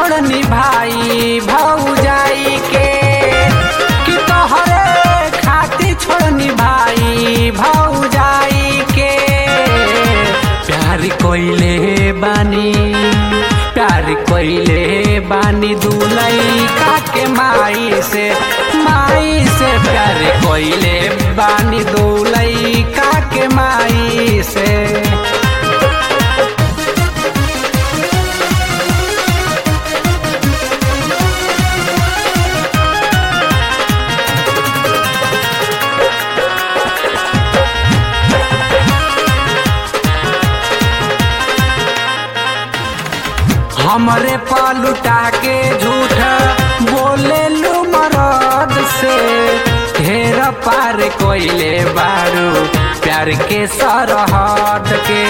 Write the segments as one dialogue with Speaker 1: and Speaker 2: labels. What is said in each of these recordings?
Speaker 1: छोड़नी भाई भौजाई के कि तोहरे खातिर छोड़नी भाई भौजाई के प्यार कोइले बानी प्यार कोइले बानी दुलई के माई से माई से प्यार कोइले बानी दुलई के माई से हमरे पलुटा के झूठ बोले लू मरद से ढेर पार कोइले बारू प्यार के सरहद के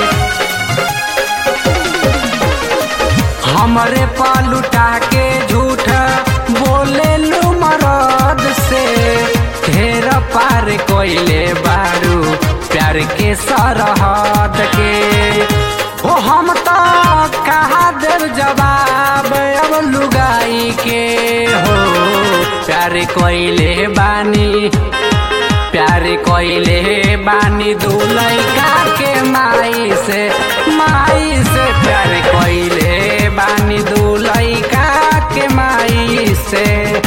Speaker 1: हमरे पलुटा के झूठ बोले लू मरद से ढेर पार कोइले बारू प्यार के सरहद के ओ हम तो कहा देव जवाब अब लुगाई के हो प्यार कोइले बानी प्यार कोइले बानी दुलैका के माई से माई से प्यार कोइले बानी दुलैका के माई से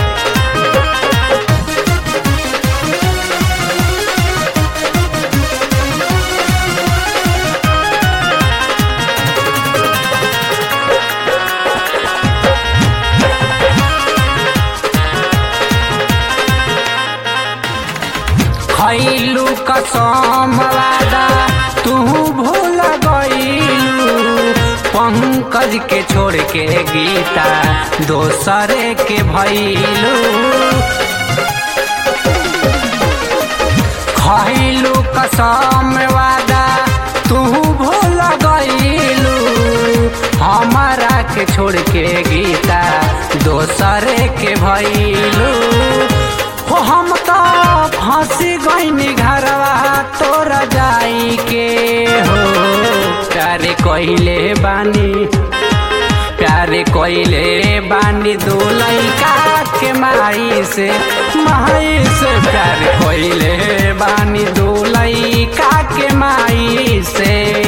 Speaker 1: खैलू कसम वादा तू भूल गईलू पंकज के छोड़ के गीता दोसरे के भैलू खैलू कसम वादा तू भूल गईलू हमारा के छोड़ के गीता दोसरे के भैलू हो हम तो फंसी गईनी घरवा तोरा जाई के हो प्यारे कोइले बानी प्यारे कोइले बानी दो लैका के माई से माई से प्यारे कोइले बानी दो लैका के माई से